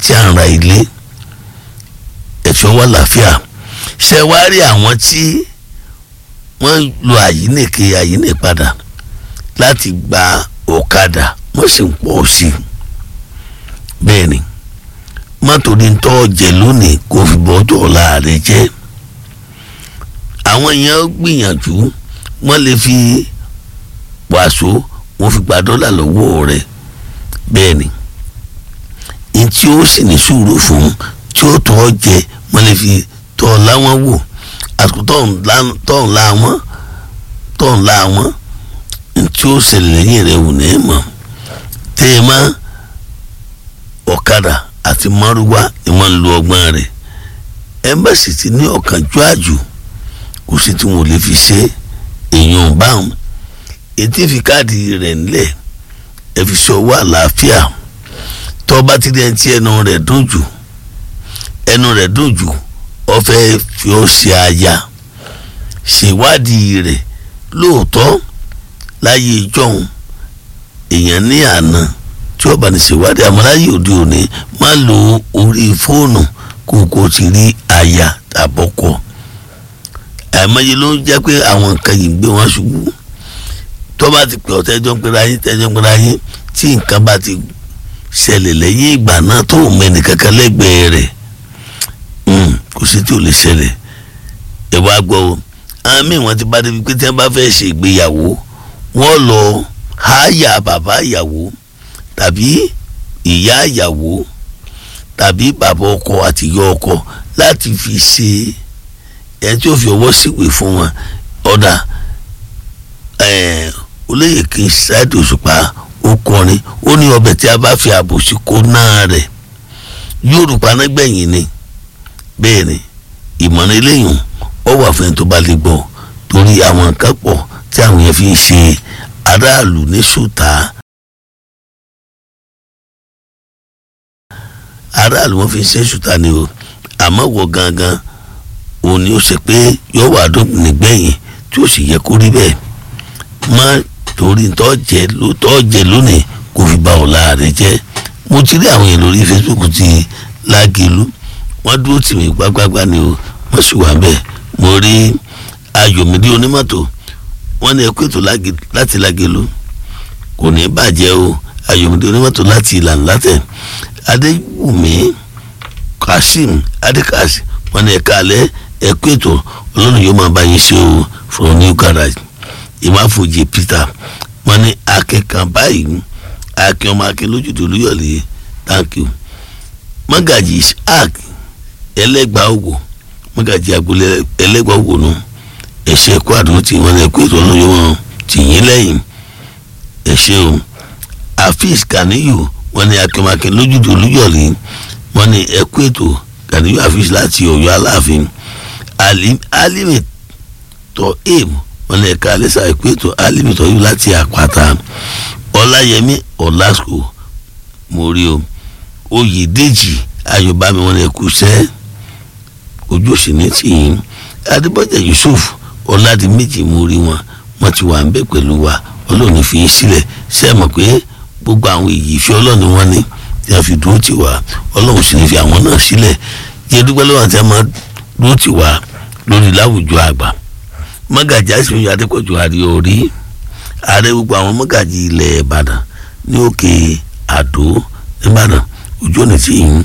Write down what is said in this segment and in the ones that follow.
tí à ń ra ilé ẹ̀fẹ́ wà láfíà ṣe wá rí àwọn tí wọ́n lo àyínnìke àyínnì padà láti gba ọ̀kadà wọ́n sì ń pọ̀ sí i bẹ́ẹ̀ ni mọ́tò ní tọ́ jẹ lónìí kò fi bọ́jọ́ ọ̀la rẹ̀ jẹ́ àwọn èèyàn gbìyànjú wọ́n lè fi wàásù wọ́n fi gba dọ́là lọ́wọ́ rẹ̀ bẹ́ẹ̀ ni ní tí ó sì ní sùúrù fún tí ó tọ́ jẹ wọ́n lè fi tọ́ ọ láwọn wò àsìkò tọ́ ń la wọn tọ́ ń la wọn ní tí ó ṣẹlẹ̀ lẹ́yìn rẹ̀ wò ní mọ̀ tẹ́ ẹ má ọ̀kadà àti márúwá ni wọ́n ń lo ọgbọ́n rẹ̀ ẹ̀mbẹ́sì ti ní ọ̀kánjú àjù kò sí tí wọn ò lè fi ṣe èèyàn báwọn ètí fi káàdì rẹ̀ nílẹ̀ ẹ fi ṣọwọ́ àlàáfíà tọ́ba ti dẹ́n tí ẹnu rẹ̀ dùn jù ẹnu rẹ̀ dùn jù ó fẹ́ fi ó ṣe aya ṣèwádìí rẹ̀ lóòótọ́ láyé ìjọ́hun èèyàn ní àná tí ó bá ní ṣèwádìí àmọ́ láyé òde òní má lo orí fóònù kó kó ti rí aya tàbọ́kọ àìmọye ló ń jẹ́ pé àwọn nǹkan yìí ń gbé wọn ṣubú tó bá ti pè ọ́ tẹ́jọ́ ń pera yín tẹ́jọ́ ń pera yín tí nǹkan bá ti ṣẹlẹ̀ lẹ́yìn ìgbà náà tó ń mẹ́ni kankan lẹ́gbẹ̀ẹ́ rẹ̀ kò sí tí ò lè ṣẹlẹ̀ ẹ wá gbọ́ o àwọn míì wọ́n ti bá débi pé tí wọ́n bá fẹ́ ṣe ìgbéyàwó wọ́n lọ háyà bàbá ìyàwó tàbí ìyá ìyàwó tàbí bàbá ọkọ àti ìyá ọkọ láti fi ṣe ẹni tí ó fi ọwọ́ síwèé fún wọn ọ̀dà olóyè kì í ṣáàdì òṣùpá ó kọrin ó ní ọbẹ̀ tí a bá fi àbòsí kó náà rẹ̀ yorùbá nágbẹ̀yìn ni bẹ́ẹ̀ ni ìmọ̀ràn eléyìí ó wà fún ẹni tó bá lè gbọ́ torí àwọn nǹkan pọ̀ tí àwọn yẹn fi ń ṣe aráàlú ní ṣùtá aráàlú wọn fi ń ṣe ṣùtá ni o àmọ́ wọ gangan òun ni ó ṣe pé yóò wà dópin nígbẹ̀yìn tí ó sì yẹ kó rí bẹ́ẹ̀ má torí tọ́ jẹ lónìí kò fi ba ọ̀la rẹ jẹ́ mo ti rí àwọn yẹn lórí Facebook ti lágelu wọ́n dúró tì mí gbágbágbá ni o wọ́n sì wà bẹ́ẹ̀ mo rí ayọ̀mídé onímọ́tò wọ́n ní ẹkú ètò láti lágelu kò ní bàjẹ́ o ayọ̀mídé onímọ́tò láti ìlànà látẹ̀ adéwùmí kasim adékàsí wọ́n ní ẹ̀ka alẹ́ ẹkú ètò ọlọ́run yóò máa bá yín ṣe o from new garage ìmáfojì peter wọ́n ní akẹ́kàn báyìí akin ọmọ akin lójútùú olúyọ̀lé thank you mọ́gàjì isaac ẹlẹ́gbàá òwò mọ́gàjì agbolé ẹlẹ́gbàá òwò nù ẹ̀ṣẹ̀ ẹ̀kọ́ àdúró tí wọ́n lè kó ètò ọlọ́yọ̀ wọn tì yín lẹ́yìn ẹ̀ṣẹ̀ o afis kaniyu wọ́n ní akin ọmọ akin lójútùú olúyọ̀lé wọ́n ní ẹ̀kọ́ ètò kaniyu afis láti ọ̀yọ́ aláàfin alimi tọ́ aim wọ́n ní ẹ̀ka alẹ́sà ẹ̀kọ́ ètò alimi tọ́ yìí láti àpáta ọláyẹmí ọlásùkò mo rí o oyèdèjì ayọ̀bámi wọn lè kú sẹ́ ojú òsì ní tìyín adébọ́jà yusuf ọ̀làdìmẹ́jì mo rí wọn wọn ti wà ń bẹ̀ pẹ̀lú wa ọlọ́run fi yín sílẹ̀ ṣe é mọ̀ pé gbogbo àwọn èyí ìfẹ́ ọlọ́run wọn ni tí a fi dúró tì wá ọlọ́run sì ní fi àwọn náà sílẹ̀ jẹ́ dúpẹ́ lọ́wọ́ àti àmọ́ dúró tì wá lórí láwùjọ àgbà mọ́gàjì àìsàn adépọ̀jù àríyọ̀ orí ààrẹ gbogbo àwọn mọ́gàjì ilẹ̀ ìbàdàn ní òkè àdó ìbàdàn ojú ọ̀nà tí yìí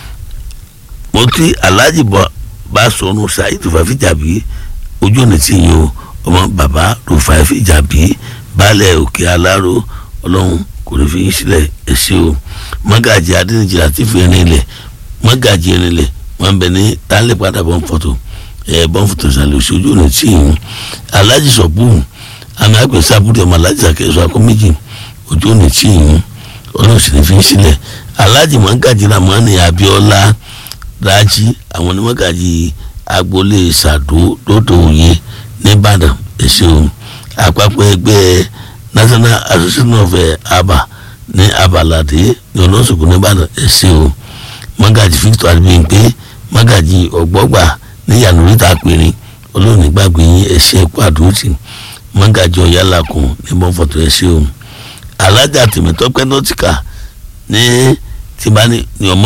mo ti alhaji bá sọnù saheed fàfíjàbí ojú ọ̀nà tí yìí o ọmọ bàbá rufai fìjàbí baálẹ̀ òkè aláró ọlọ́run kò ní fi yín sílẹ̀ ẹ ṣé o mọ́gàjì adínìjì àti fìrin ilẹ̀ mọ́gàjì irin ilẹ̀ wọ́n bẹ ní tálẹ̀ padà bọ́n fọ́tò ẹ̀ bọ́n fọ́tò sàlẹ̀ ojú ọ̀nà tí yìí alhaji sọ̀bùn àmì àgbẹ̀ sábúrò ọmọ alájí sàkẹ́sọ akọ méjì ojú òní tí yìí ọlọ́run sì ní fi sílẹ̀ alájì mọ́gàjì ramani abiola rájí àwọn onímọ̀gàjì agboolé sàdó lódò òye nìbàdàn ẹ̀ṣẹ̀ o àpapọ̀ ẹgbẹ́ national association of aba ní abalade ní ọlọ́sọ̀kù nìbàdàn ẹ̀ṣẹ̀ o mọ́gàjì victor adébíyìnpé mọ́gàjì ọ̀gbọ́gbà ní yànnúrítà péré ọlọ́run nígbàgbé yín ẹ̀ṣẹ̀ ẹ̀kọ́ àdúrótì mọ́gàjọ yálàkùn ní bọ́ǹfọ̀tò ẹ̀ ṣe o alájà tèmítọ́pẹ́ nọ́tìkà ní tìbáni ní ọmọ